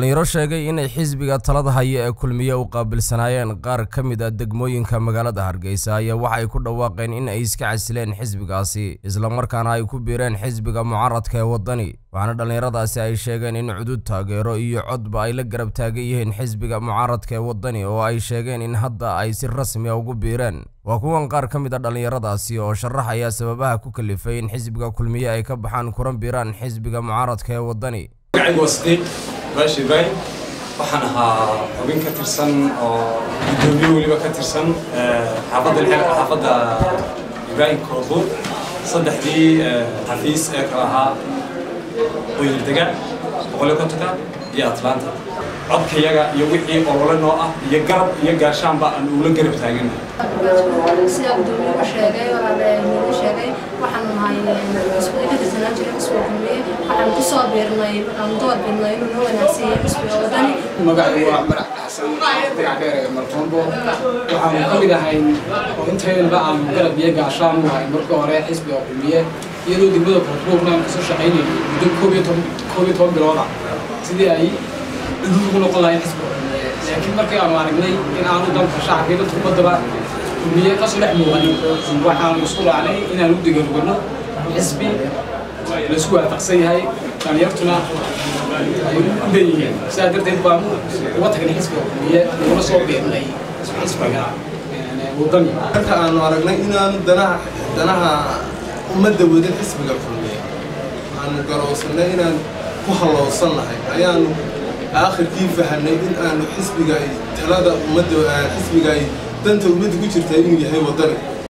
dhallinyaro sheegay inay xisbiga talada haya ee kulmiye u qaabilsanaayeen qaar ka mid a degmooyinka magaalada hargeysa ayaa waxa ay ku dhawaaqeen in ay iska casileen xisbigaasi islamarkaana ay ku biireen xisbiga mucaaradka ee waddani waxaana dhallinyaradaasi ay sheegeen in cudud taageero iyo codba ay la garab taagan yihiin xisbiga mucaaradka ee waddani oo ay sheegeen in hadda ay si rasmi a ugu biireen waa kuwan qaar ka mid a dhallinyaradaasi oo sharaxaya sababaha ku kalifay in xisbiga kulmiye ay ka baxaan kuna biiraan xisbiga mucaaradka ee waddani baash ibraahim waxaan ahaa xubin ka tirsan oo guddoomiye weliba ka tirsan xaafadda xaafadda ibraahim koobuur saddexdii xafiis ee kala ahaa oyildega boqol iyo kontonka iyo atlanta codkayaga iyo wixii olole noo ah iyo garab iyo gaashaanba aan ula garab taagana sida guddoomiye sheegay walaalayaal sheegay waxaan nahay cusbada ka tirsanaan jiray cusbiga kulmiye waxaan ku soo biirnay aan door biirnay inuu noo wanaagsiiyey cusbiga wadani magacdu waa madax xasan dagacdheer martoombo waxaanu ka mid ahay oo inteedaba aanu garab iyo gaashaan u ahay marka hore xisbiga kulmiye iyadoo degmada koonfuurna aan kasoo shaqaynay muddo koob iyo toban koob iyo toban bilooda sidii ay cudud ugu noqon lahayn xisbiga kulmiye laakiin markii aanu aragnay in aanu dalka shacabka iyo dadka ummadaba kulmiye kasoo dhex muuqanin waxaanu isku raacnay inaan u digarugano xisbi laisku waafaqsan yahay dhalinyartuna ay u leeyihiin sidaa darteed baanu uga tagnay xisbiga kulmiye uguna soo biirnay xisbiga wadani marka aanu aragnay inaanu danaha danaha ummadda wadin xisbiga kulmiye aanu garowsannay inaan ku hallowsan nahay ayaanu aakhirkii fahanay in aanu xisbiga ay talada ummadda xisbiga ay danta ummadda ku jirtaa inuu yahay waddani